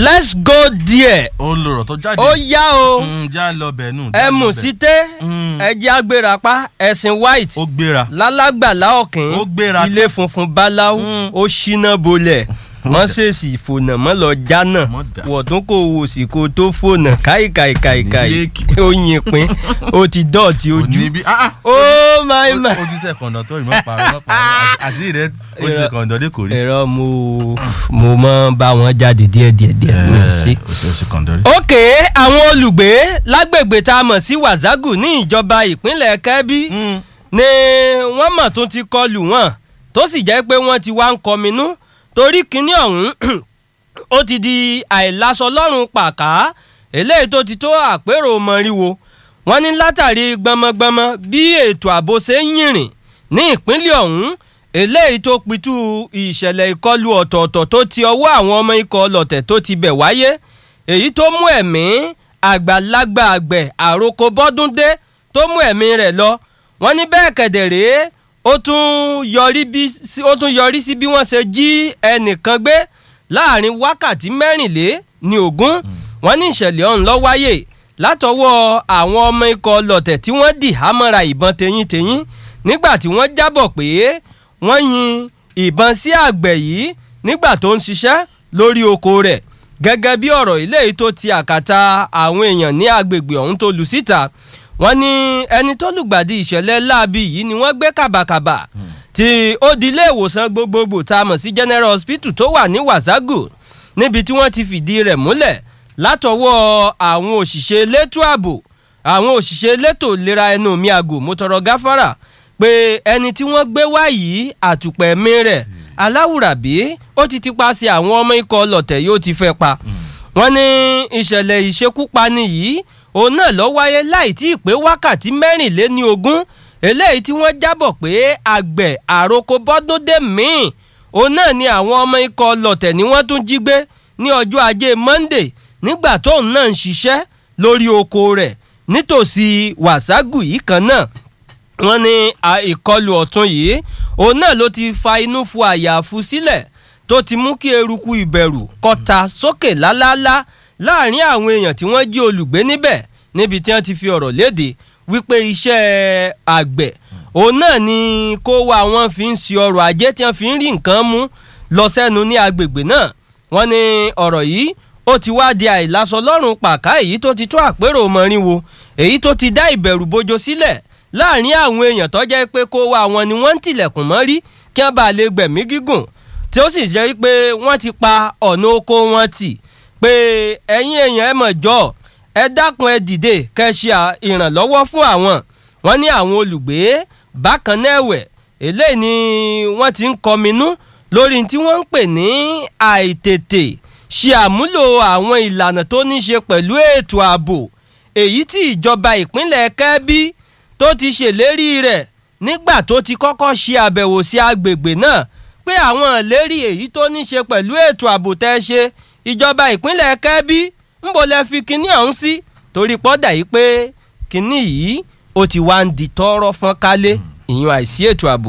let's go there ó ń lọ̀rọ̀ tó jáde. ó yá o Mm, já lọ bẹ̀ nù. já ẹ lọ mú bẹ̀. sí tẹ́ Mm. ẹjẹ́ agbérapá ẹ̀sìn white ó gbéra. lálágbàlá ọ̀kìn Ó gbéra ilé funfun báláú Mm. ó ṣínà bolẹ̀ mọ́sẹ̀sì fònà mọ́ lọ jánà Mọ́ dà. wọ̀tún kò wò sí kó tó fònà káìkàìkàìkàì Yéèkì. ó yin pin ó ti dọ̀tí Kò ojú ní bí- ah, ah. oh my Ó- my ó ti sẹ́ kọ̀ǹdọ̀ tó rí mọ́ parọ́ mọ́ parọ́ àti rẹ̀ ó ti sẹ́ kọ̀ǹdọ̀ dé kò rí. ẹ̀rọ mo mo mọ bá wọn jáde díẹ̀díẹ̀ díẹ̀ mi ò sí. ó sì ó sì kọ̀ǹdọ̀ rí. òkè àwọn olùgbé lágbègbè tá a mọ̀ sí wàzágù ní ìjọba ìpínlẹ̀ kẹ́bí Mm. ni wọ́n mọ̀ tún ti kọlù wọn tó sì jẹ́ pé wọ́n ti wá ń kọminú torí kínní ọ̀hún ó ti di àìlásọ lọ́rùn pàká eléyìí tó ti tó àpérò mọ́ríwo wọ́n ní látàrí gbọmọgbọmọ bí ètò ààbò ṣe ń yìnrìn ní ìpínlẹ̀ ọ̀hún eléyìí tó pitú ìṣẹ̀lẹ̀ ìkọlù ọ̀tọ̀ọ̀tọ̀ tó ti ọwọ́ àwọn ọmọ ikọ̀ ọlọ̀tẹ̀ tó ti bẹ̀ wáyé èyí tó mú ẹ̀mí àgbàlagbà àgbẹ̀ àròkọ bọ́dúndé tó mú ẹ̀mí rẹ̀ lọ wọ́n ní bẹ́ẹ̀ kẹ̀dẹ̀ rèé ó tún yọrí bí sí- ó tún yọrí sí bí wọ́n ṣe jí ẹnìkan gbé láàrin wákàtí mẹ́rìnlé ní ogún wọ́n ní ìṣẹ̀lẹ̀ ọ̀hún ló wáyé látọwọ́ àwọn ọmọ ikọ̀ ọlọ̀tẹ̀ tí wọ́n dì hámọ́ra ìbọn tẹ̀yìntẹ̀yìn nígbà tí wọ́n jábọ̀ pé wọ́n yin ìbọn sí àgbẹ̀ yìí nígbà tó ń ṣiṣẹ́ lórí oko rẹ̀ gẹ́gẹ́ bí ọ̀rọ̀ ilé yìí tó ti àkàtà àwọn èèyàn ní agbègbè ọ̀hún tó lù síta wọ́n ní ẹni tó lùgbàdì ìṣẹ̀lẹ̀ láabi yìí ni wọ́n gbé kàbàkàbà tí ó di ilé ìwòsàn gbogbogbò tá a mọ̀ sí general hospital tó wà ní wàságù níbi tí wọ́n ti fìdí rẹ̀ múlẹ̀ látọwọ́ àwọn òṣìṣẹ́ elétò ààbò àwọn òṣìṣẹ́ elétò ìlera ẹnu mi àgò mo tọrọ gáfárà pé ẹni tí wọ́n gbé wá yìí àtùpẹ̀mí rẹ̀ aláwùrábí ó ti ti paṣẹ àwọn ọmọ ikọ̀ ọlọ̀tẹ̀ yóò ti fẹ́ pa wọ́n ní ìṣẹ̀lẹ̀ ìṣekúpani yìí òun náà lọ wáyé láì tí ì pé wákàtí mẹ́rìnléní ogún eléyìí tí wọ́n jábọ̀ pé àgbẹ̀ àròkọ bọ́dúndé míì òun náà ni àwọn ọmọ ikọ̀ ọlọ̀tẹ̀ ni wọ́n tún jí gbé ní ọjọ́ ajé monday nígbà tóun náà ń ṣiṣẹ́ lórí oko rẹ̀ nítòsí wàságù yìí kan náà wọ́n ní à- ìkọlù ọ̀tún yìí òun náà ló ti fa inú fu àyàfu sílẹ̀ tó ti mú kí eruku ìbẹ̀rù kọta sókè lálálá láàrin àwọn èèyàn tí wọ́n jí olùgbé níbẹ̀ níbi tí wọ́n ti fi ọ̀rọ̀ léde wípé iṣẹ́ àgbẹ̀ òun náà ni kó wa wọn fi ń ṣe ọrọ̀ ajé tí wọ́n fi ń rí nǹkan mú lọ sẹ́nu ní agbègbè náà wọ́n ní ọ̀rọ̀ yìí ó ti wá di àìlásọ lọ́rùn pàká èyí tó ti tó àpérò mọ́rinwo èyí tó ti dá ìbẹ̀rù bojo sílẹ̀ láàrin àwọn èèyàn tó jẹ́ pé kó wa wọn ni wọ́n ń tilẹ̀kùn mọ́ rí kí wọ́n bá lè gbẹ̀mí gígùn tí ó sì jẹ́ pé wọ́n ti pa ọ̀nà oko wọn tì pé ẹ̀yin èèyàn ẹ mọ̀ jọ ẹ dákun ẹ dìde kẹ́ ṣe à- ìrànlọ́wọ́ fún àwọn wọ́n ní àwọn olùgbé bákan náà ẹ̀wẹ̀ eléyìí ni wọ́n ti ń kọminú lórí tí wọ́n ń pè ní àìtètè ṣe àmúlò àwọn ìlànà tó ní ṣe pẹ̀lú ètò ààbò èyí tí ìjọba ìpínlẹ̀ kẹ́bí tó ti ṣèlérí rẹ̀ nígbà tó ti kọ́kọ́ ṣe àbẹ̀wò sí agbègbè náà pé àwọn ìlérí èyí tó ní ṣe pẹ̀lú ètò ààbò tẹ́ ṣe ìjọba ìpínlẹ̀ kẹ́bí ń bò lẹ́ fi kinní ọ̀hún sí torí pọ́dà yìí pé kinní yìí ó ti wá ń di tọ́rọ́ fọ́n kálé ìyún àìsí ètò ààbò.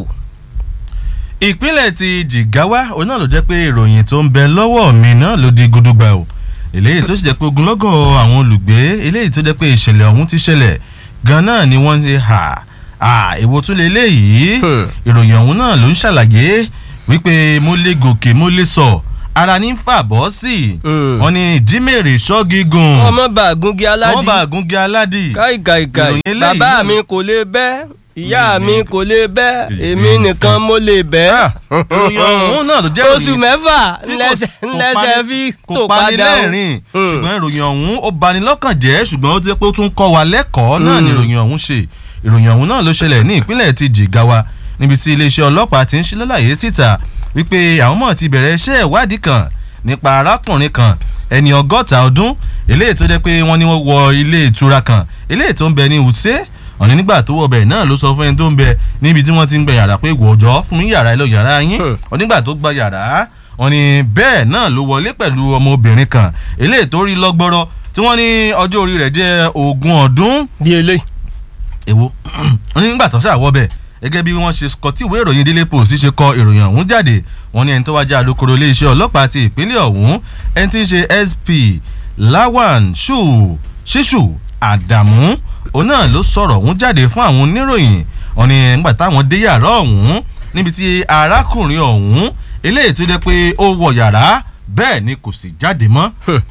ìpínlẹ̀ ti Jigawa òun náà ló jẹ́ pé ìròyìn tó ń bẹ lọ́wọ́ mi náà ló di gudugba o eléyìí tó sì jẹ́ pé ogunlọ́gọ̀ àwọn olùgbé eléyìí tó jẹ́ pé ìṣẹ̀lẹ̀ ọ̀hún ti ṣẹlẹ̀ gan náà ni wọ́n ṣe hà à èwo tún lè léyìí Hmm. ìròyìn ọ̀hún náà ló ń ṣàlàyé wípé mo lè gòkè mo lè sọ ara ní fà bọ́ sí i Hmm. wọ́n ní ìjímèrè ṣọ́gígùn ọmọ bá gúngi wọ́n aládì bá gúngi aládì káìkàìkàì ìròyìn eléyìí bàbá náà- mi kò lè bẹ́ ìyá Èmi mi nìkan. kò lè bẹ́ Èmi èmi nìkan mo lè bẹ́. ìròyìn ọ̀hún náà ló jẹ́ oṣù ìròyìn mẹ́fà tí kò- ńlẹ́sẹ̀ kò ńlẹ́sẹ̀ pani- fi kò tó pani padà o. lẹ́rìn Hmm. ṣùgbọ́n ìròyìn ọ̀hún ó bani lọ́kàn jẹ́ ṣùgbọ́n ó ti pé ó tún kọ́ wa lẹ́kọ̀ọ́ náà ni Hmm. ìròyìn ọ̀hún ṣe ìròyìn ọ̀hún náà ló ṣẹlẹ̀ ní ìpínlẹ̀ ti Jigawa níbi tí iléeṣẹ́ ọlọ́pàá ti ń ṣí lálàyé síta wípé àwọn mọ̀ ti bẹ̀rẹ̀ iṣẹ́ ìwádìí kan nípa arákùnrin kan ẹni ọgọ́ta ọdún eléyìí tó jẹ́ pé wọ́n ní wọ́n wọ ilé ìtura kan eléyìí tó ń bẹ ní Wuse ọ̀ní nígbà tó wọ bẹ̀ náà ló sọ fún ẹni tó ń bẹ níbi tí wọ́n ti ń gbẹ yàrá pé wọ̀ọ́jọ́ fún mi yàrá ilé yàrá yín Hmm. onígbà tó gba yàrá wọ́n ní bẹ́ẹ̀ náà ló wọlé pẹ̀lú ọmọbìnrin kan eléyìí tó rí lọ́gbọ́rọ́ tí wọ́n ní ọjọ́ orí rẹ̀ jẹ́ ogún ọdún bí eléyìí. èwo wọ́n ní nígbà tó ṣàwọ́ bẹ̀ gẹ́gẹ́ bí wọ́n ṣe kọ tí ìwé ìròyìn Daily Post ṣe kọ ìròyìn ọ̀hún jáde wọ́n ní ẹni tó wájà alukoro iléeṣẹ́ ọlọ́pàá ti ìpínlẹ̀ ọ̀hún ẹni tí ń ṣe SP Lawan Shu Ṣíṣù Àdàmú òun náà ló sọ̀rọ̀ ọ̀hún jáde fún àwọn oníròyìn wọ́n ní nígbà táwọn dé yàrá ọ̀hún níbi tí arákùnrin ọ̀hún eléyìí tó jẹ́ pé ó wọ yàrá bẹ́ẹ̀ ni kò sì jáde mọ́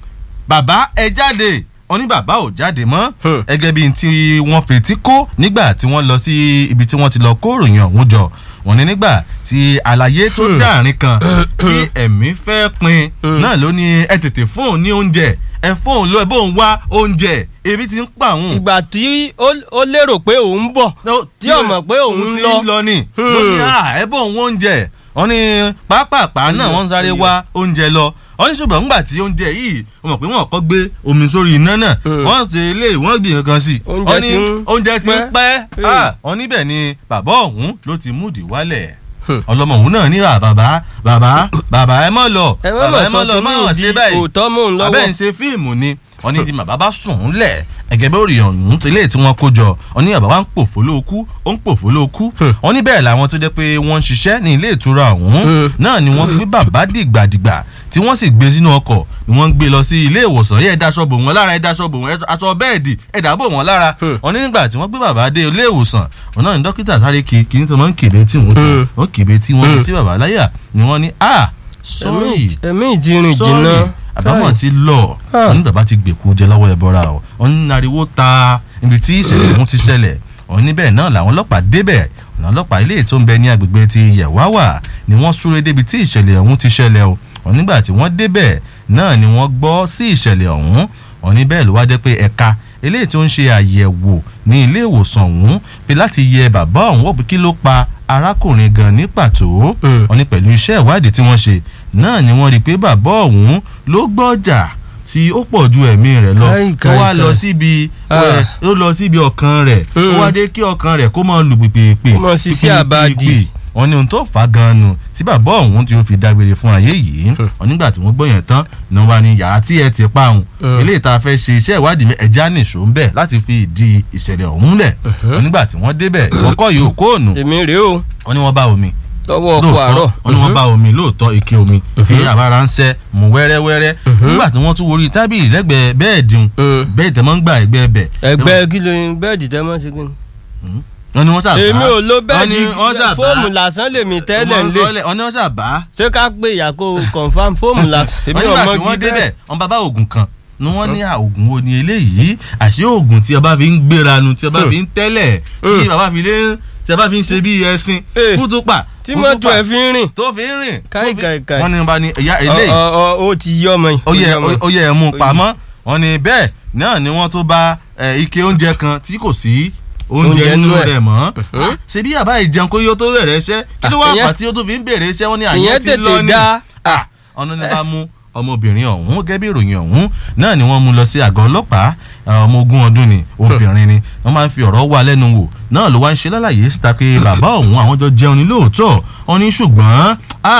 bàbá ẹ jáde wọ́n ní bàbá ò jáde mọ́ gẹ́gẹ́ bíi tí wọ́n fetí kó nígbà tí wọ́n lọ sí ibi tí wọ́n ti lọ kó ìròyìn ọ̀hún jọ wọ́n ní nígbà tí àlàyé tó dáàrin kan tí ẹ̀mí fẹ́ pin náà ló ní ẹ tètè fún òun ní oúnjẹ ẹ fún òun lọ ẹ bóun wá oúnjẹ ebi ti ń pa òun. ìgbà tí ó lérò pé òun bọ̀ tí ó mọ̀ pé òun ti lọ ń lọ ni ló ní à ẹ bóun oúnjẹ wọ́n ní pápápá náà wọ́n ń sáré wá oúnjẹ lọ wọ́n ní ṣùgbọ́n nígbà tí oúnjẹ yìí wọ́n mọ̀ pé wọ́n kọ́ gbé omi sórí iná náà wọ́n ti lé wọ́n gbìn kankan sí i wọ́n ní oúnjẹ ti ń pẹ́ wọ́n níbẹ̀ ni bàbá ọ̀hún ló ti múdì wálẹ̀ ọlọmọ òun náà ní bàbá bàbá bàbá ẹ mọ lọ bàbá ẹ mọ lọ mọ ṣe báyìí òótọ́ mò ń lọ́wọ́ bàbá ẹ̀ ń ṣe fíìmù ni wọ́n ní tí bàbá bá sùn ún lẹ̀ ẹ̀gẹ́ bẹ́ẹ̀ òrìyàn ọ̀hún tẹ́lẹ̀ tí wọ́n kó jọ wọ́n ní bàbá wa ń pòfó lóòkú ó ń pòfó lóòkú wọ́n ní bẹ́ẹ̀ làwọn tó jẹ́ pé wọ́n ń ṣiṣẹ́ ní ilé ìtura ọ̀hún náà ni wọ́n gbé bàbá dìgbàdìgbà tí wọ́n sì gbé sínú ọkọ̀ ni wọ́n ń gbé lọ sí ilé ìwòsàn yẹ ẹ̀dá aṣọ bò wọ́n lára ẹ̀dá aṣọ bò wọ́n aṣọ bẹ́ẹ̀dì ẹ̀dá bò wọ́n lára wọ́n ní nígbà tí wọ́n gbé bàbá dé ilé ìwòsàn wọ́n náà ní dókítà sáré kí kí ní tó máa ń kébé tí wọ́n tó wọ́n kébé tí wọ́n sí bàbá láyà ni wọ́n ní ah sorry ẹ̀mí ìjìnrìn jìnnà àbámọ̀ ti lọ wọ́n ní bàbá ti gbèkú jẹ lọ́wọ́ ẹ̀bọra o wọ́n ní ariwo ta ibi tí ìṣẹ̀lẹ̀ ọ̀hún ti ṣẹlẹ̀ wọ́n níbẹ̀ náà làwọn ọlọ́pàá débẹ̀ ọ̀nà ọlọ́pàá ilé tó ń bẹ ní agbègbè ti yẹ̀wáwà ni wọ́n súré débi tí ìṣẹ̀lẹ̀ ọ̀hún ti ṣẹlẹ̀ o wọ́n nígbà tí wọ́n débẹ̀ náà ni wọ́n gbọ́ sí ìṣẹ̀lẹ̀ ọ̀hún wọ́n ní bẹ́ẹ̀ ló wá jẹ́ pé ẹ̀ka eléyìí tó ń ṣe àyẹ̀wò ní ilé ìwòsàn ọ̀hún pé láti yẹ bàbá ọ̀hún wò pé kí ló pa arákùnrin gan ní pàtó wọ́n ní pẹ̀lú iṣẹ́ ìwádìí tí wọ́n ṣe náà ni wọ́n rí i pé bàbá ọ̀hún ló gbọ́jà tí ó pọ̀ ju ẹ̀mí rẹ̀ lọ tó wá lọ síbi ó lọ síbi ọkàn rẹ̀ ó wá dé kí ọkàn rẹ̀ kó máa lù pìpìpì kó máa ṣiṣẹ́ àbádì wọ́n ní ohun tó fà á gan-an nù tí bàbá ọ̀hún tí ó fi dágbére fún ayé yìí wọ́n nígbà tí wọ́n gbọ́ yẹn tán ni wọ́n bá ní yàrá tí ẹ ti pa òun eléyìí tá a fẹ́ ṣe iṣẹ́ ìwádìí ẹja nìṣó ń bẹ̀ láti fi ìdí ìṣẹ̀lẹ̀ ọ̀hún lẹ̀ wọ́n nígbà tí wọ́n débẹ̀ ìwọ́kọ̀ yìí ò kóònù èmi rèé o wọ́n ní wọ́n bá omi lọ́wọ́ ọkọ̀ àárọ̀ wọ́n ní wọ́n bá omi lóòótọ́ ike omi tí àbára ń sẹ́ mu wẹ́rẹ́wẹ́rẹ́ nígbà tí wọ́n tún worí tábìlì lẹ́gbẹ̀ẹ́ bẹ́ẹ̀dì bẹ́ẹ̀dì tẹ́ mọ́ ń gbà ẹgbẹ́ bẹ̀. ẹgbẹ́ kí ló ń bẹ́ẹ̀dì tẹ́ mọ́ ṣe kí ni. wọ́n ní wọ́n ṣàbá èmi ò lo bẹ́ẹ̀dì fóòmù lásán lèmi tẹ́lẹ̀ ń lé wọ́n ní wọ́n ṣàbá. ṣé ká pé ìyàkó confam fóòmù lásán. wọ́n nígbà tí wọ́n débẹ̀ wọ́n bá bá oògùn kan ni wọ́n ní oògùn wo ni eléyìí àṣé oògùn tí a bá fi ń gbéranu tí a bá fi ń tẹ́lẹ̀ tí bàbá fi lé tí a bá fi ń ṣe bí ẹṣin kútúpà tí mọ́tò ẹ̀ fi ń rìn. tó fi ń rìn. káì káì káì. wọ́n ní bá ní ẹ̀yà eléyìí. ó ti yí ọmọ yìí. ó yẹ ó yẹ ẹ̀ mú pamọ́ wọ́n ní bẹ́ẹ̀ náà ni wọ́n tó bá ike oúnjẹ kan tí kò sí oúnjẹ nínú rẹ̀ mọ́. ṣé bí àbá ìjẹun kó yóò tó bẹ̀rẹ̀ iṣẹ́ kí ló wà pà tí ó tó fi ń bèrè iṣẹ́ wọ́n ní àyẹ̀ ti lọ ní. ọ̀nà ni bá mú ọmọbìnrin ọ̀hún gẹ́gẹ́ bí ìròyìn ọ̀hún náà ni wọ́n mú lọ sí àgọ́ ọlọ́pàá ọmọ ogún ọdún ni obìnrin ni wọ́n máa ń fi ọ̀rọ̀ wá lẹ́nu wò náà ló wá ń ṣe lálàyé síta pé bàbá ọ̀hún àwọn jọ jẹun ní lóòótọ́ wọn ní ṣùgbọ́n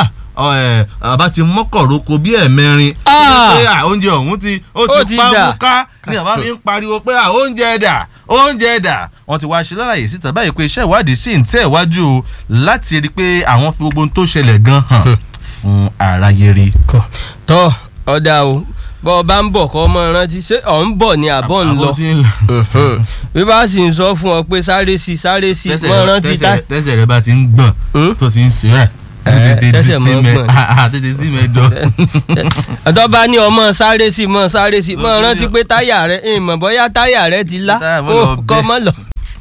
bàbá ti mọ́kọ̀rọ́kọ bí ẹ̀mẹrin pé oúnjẹ ọ̀hún ti ó ti pa mú ká ní bàbá mi ń pariwo pé oúnjẹ dà oúnjẹ dà wọ́n ti wá ṣe lálàyé síta báyìí pé iṣẹ́ ìwádìí sì ń tẹ̀ wájú o láti rí i pé àwọn fi gbogbo ohun tó ṣẹlẹ̀ gan hàn fún aráyé rí. tọ́ ọ̀dà o bọ́ ọ bá ń bọ̀ kọ́ ọmọ rántí ṣé ọ̀ ń bọ̀ ni àbọ̀ ń lọ bí bá sì ń sọ fún ọ pé sáré sí sáré sí mọ́ rántí tá. tẹ́sẹ̀ rẹ bá ti ń gbọ̀n tó ti ń ṣe rẹ̀ ṣẹ̀ṣẹ̀ mọ́ gbọ̀n tètè sí mẹ́jọ. ọ̀dọ́ bá ní ọmọ sáré sí mọ́ sáré sí mọ́ rántí pé táyà rẹ ìmọ̀ bọ́yá táyà rẹ ti lá ó kọ́ mọ́ lọ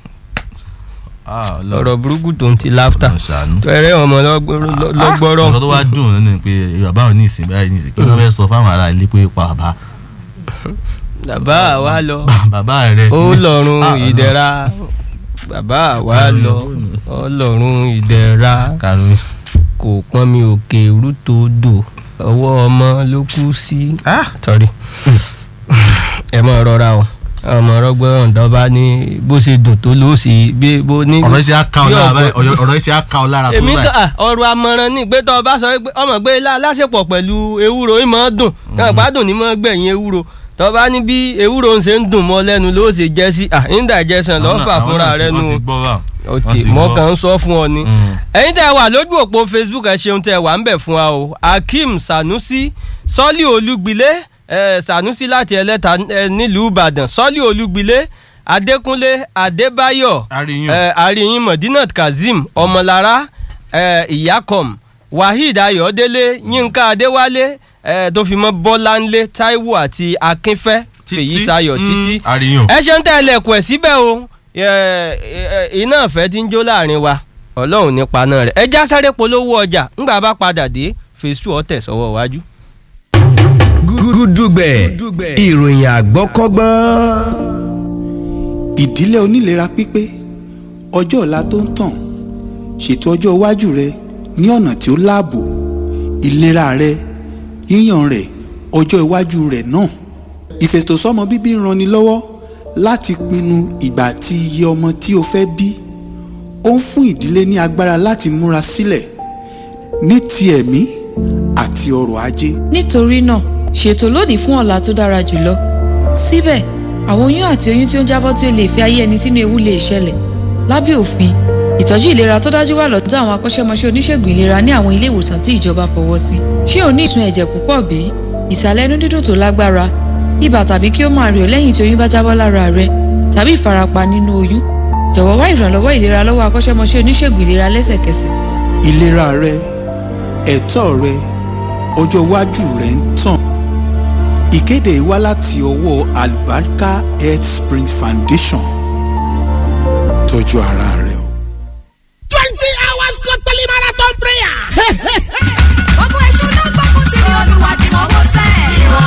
ọ̀rọ̀ burúkú tó ń ti láftà tẹ̀rẹ̀ ọmọ lọ́gbọ́rọ̀. ọ̀rọ̀ tó wá dùn nínú pé bàbá ò ní ìsìn báyìí ní ìsìn kí wọ́n fẹ́ sọ fáwọn ará ilé pé pa bàbá. bàbá wa lọ bàbá rẹ. ó lọ́rùn ìdẹ̀ra bàbá wa lọ ó lọ́rùn ìdẹ̀ra kò pọ́n mi òkè rútòdò ọwọ́ ọmọ ló kú sí. tọ́rí ẹ mọ̀ rọra o ọmọ ọrọgbọ ọ̀dọ́ bá ní bó ṣe dùn tó ló sì bí bó ní. ọ̀rọ̀ iṣẹ́ aká ọ lára báyìí ọ̀rọ̀ iṣẹ́ aká ọ lára tó báyìí. èmi ká ọ̀rọ̀ amọ̀ràn ní pé tó o bá sọ pé ọmọ gbé láṣepọ̀ pẹ̀lú ewúro ìmọ̀ dùn náà gbádùn ní mọ̀ gbẹ̀yìn ewúro tó bá ní bí ewúro ń ṣe ń dùn mọ́ lẹ́nu ló ṣe jẹ́ sí indigestion lọ́fà fúnra rẹ nu ok Wọ́n ti mo gbọ́. kàn ń sọ fún ọ ni Mm. ẹ̀yin tẹ́ ẹ wà lójú òpó facebook ẹ ṣeun tẹ́ ẹ wà ń bẹ̀ fún wa o akeem sanusi sọ́lí olúgbilé eh, sanusi láti ẹlẹ́ta eh, nílùú ìbàdàn sọ́lí olúgbilé adékúnlé adébáyọ̀ Àríyìn. eh, àríyìn modinat kazeem ọmọlára eh, ìyákọ̀m waheed ayọ̀délé yínká adéwálé eh, tó fi mọ́ bọ́láńlé táíwò àti akínfẹ́ fèyí sayọ̀ Mm, títí àríyìn. ẹ ṣe ń tẹ́ ẹlẹ́kùn ẹ̀ síbẹ̀ o ẹ, ẹ, iná ìfẹ́ tí ń jó láàrin wa ọlọ́run ní paná rẹ̀ ẹ já sáré polówó ọjà ńgbà bá padà dé fèsù ọ̀tẹ̀ sọ́wọ́ wájú. gúdúgbẹ̀ ìròyìn àgbọ́kọ́gbọ́n. ìdílé onílera pípé ọjọ́ ọ̀la tó ń tàn ṣètò ọjọ́ iwájú rẹ ní ọ̀nà tí ó láàbò ìlera rẹ yíyàn rẹ ọjọ́ iwájú rẹ náà ìfètòsọ́mọ bíbí ń ranni lọ́wọ́ láti pinnu ìgbà àti iye ọmọ tí o fẹ́ bí ó ń fún ìdílé ní agbára láti múra sílẹ̀ ní ti ẹ̀mí àti ọrọ̀ ajé nítorí náà ṣètò lónìí fún ọ̀la tó dára jùlọ síbẹ̀ àwọn oyún àti oyún tí ó ń jábọ́ tí ó lè fi ayé ẹni sínú ewu lè ṣẹlẹ̀ lábẹ́ òfin ìtọ́jú ìlera tó dájú wà lọ́dọ̀ àwọn akọ́ṣẹ́mọṣẹ́ oníṣègùn ìlera ní àwọn ilé ìwòsàn tí ìjọba fọwọ́ sí ṣé o ní ìsun ẹ̀jẹ̀ púpọ̀ bí ìsàlẹ̀ inú dídùn tó lágbára ibà tàbí kí ó máa rẹ̀ ọ́ lẹ́yìn tí oyún bá jábọ́ lára rẹ tàbí ìfarapa nínú oyún jọ̀wọ́ wá ìrànlọ́wọ́ ìlera lọ́wọ́ akọ́ṣẹ́mọṣẹ́ oníṣègùn ìlera lẹ́sẹ̀kẹsẹ̀ ìlera rẹ ẹ̀tọ́ rẹ ọjọ́ iwájú rẹ ń tàn ìkéde yìí wá láti ọwọ́ Alubarika Health Spring Foundation tọ́jú ara rẹ o. twenty hours totally marathon prayer. Gbogbo èṣù ló gbógun ti ní olúwa tí mo wó sẹ́. Ìwọ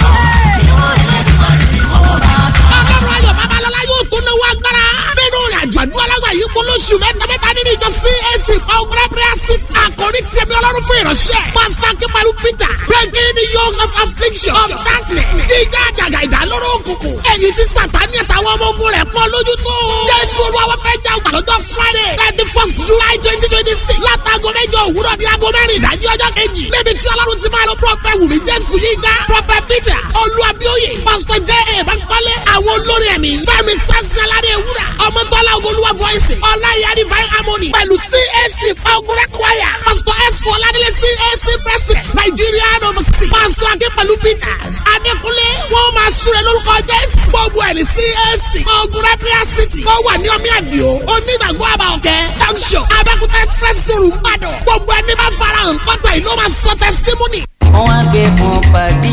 ìwọ ẹlẹ́dùnmọ̀ rẹ̀ ni mo wó bá. ọlọ́run ayọ̀ babalọ́lá yóò tún náwó agbára. nínú ìrìn àjò àdúrà lágbà yìí kó lóṣù mẹ́tamẹ́ta nínú ìjọ CAC Power Prayer City. àkòrí tí ẹ̀mí ọlọ́run fún ìránṣẹ́. pásítọ̀ akínpẹ̀lú Peter breaking the yokes of affliction of darkness. jíjá àjàgà ìdálóró òkùnkùn. èyí tí sàtáni àtàwọn ọmọ ogun rẹ̀ pọ́n lójú tó. jésù olúwa fẹ́ jà ọgbà lọ́jọ́ Friday thirty first July twenty twenty six. látago mẹ́jọ òwúrọ̀ ní aago mẹ́rin ìdájí ọjọ́ kejì. níbi tí ọlọ́run ti máa lọ prọfẹ̀ wùmí jésù yíga prọfẹ̀ Peter olúwàbíòye pásítọ̀ jẹ́ èèbánkọ́lé àwọn olórin ẹ̀mí fẹ́mi sẹ́sẹ́ládé ewúrà ọmọdọ́lá ogolúwa voice ọláyà divine harmony pẹ̀lú CAC fagurẹ́ choir pásítọ̀ ẹ̀sùn ọ̀làdílé CAC president nàìjíríà nọ́ọ̀sì pásítọ̀ akínpẹ̀lú peters adékúnlé wọ́n máa súre lórúkọ jésù gbogbo ẹ̀ ní CAC fagurẹ́ prayer city wọ́n wà ní ọmí àdìo onígbàgbọ́ àbàọ̀kẹ́ junction abẹ́kúta express room ìbàdàn gbogbo ẹni bá farahàn kọ́tà ìlú máa sọ testimony. wọ́n á gbé fún pàdé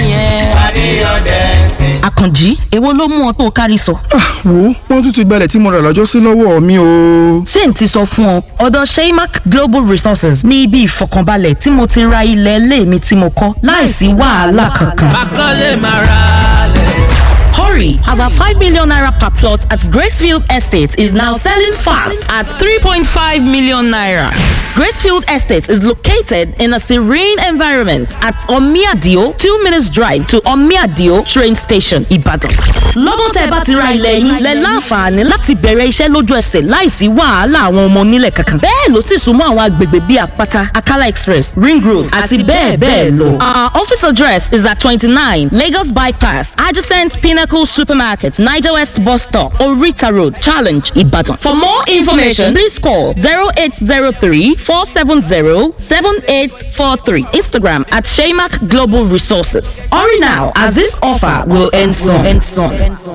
yẹn. àkànjí èwo ló mú ọ tó o kárí sọ. wo wọn tún ti gbalẹ̀ tí mo rà lọ́jọ́ sí lọ́wọ́ mi o. ṣé n ti sọ fún ọ ọ̀dọ̀ sheymac global resources ní ibi ìfọkànbalẹ̀ tí mo ti ra ilẹ̀ ilé mi tí mo kọ́ láìsí wàhálà kankan. akọ́lé máa ra lẹ̀. Hurry, as our 5 million naira per plot at Gracefield Estate is now selling fast at 3.5 million naira. Gracefield Estate is located in a serene environment at Omiadio, 2 minutes drive to Omiadio train station, Ibadan. Lọ́dún tẹ́ ẹ bá ti ra ilẹ̀ yín, lẹ láǹfààní láti bẹ̀rẹ̀ iṣẹ́ lójú ẹsẹ̀ láìsí wàhálà àwọn ọmọ onílẹ̀ kankan. Bẹ́ẹ̀ ló sì súnmọ́ àwọn agbègbè bíi Àpáta, Akala Express, Ring Road àti bẹ́ẹ̀ bẹ́ẹ̀ lọ. Our office address is at 29 Lagos Bypass, adjacent Pinnacle Supermarket, Niger West Bus Stop, Orita Road, Challenge, Ibadan. For more information, please call 0803 470 7843. Instagram at Shaymac Global Resources. Hurry now, as this offer will end soon. End soon.